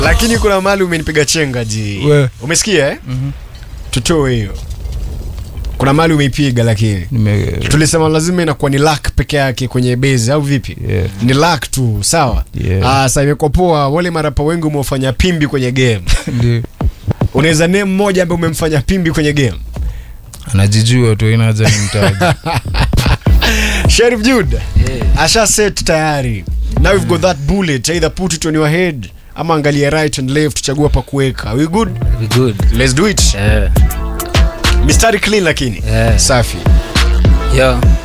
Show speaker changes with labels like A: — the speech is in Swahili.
A: lakini kuna mali umenipiga chenga ji
B: We.
A: umesikia eh?
B: Mhm.
A: tutoe hiyo kuna mali umeipiga lakini
B: Nime
A: tulisema lazima inakuwa ni lak peke yake kwenye bezi au vipi
B: yeah.
A: ni lak tu sawa
B: Yeah.
A: Ah, sasa imekuwa poa wale marapa wengi umefanya pimbi kwenye game
B: Ndio.
A: unaweza name mmoja ambaye umemfanya pimbi kwenye game
B: Anajijua tu inaja ni mtaji.
A: Sheriff Jude asha set tayari now we've got that bullet either put it on your head ama angalia right and left chagua pa kuweka Are we good
C: We good.
A: let's do it
C: Yeah.
A: mistari clean lakini
C: Yeah.
A: safi
C: Yo.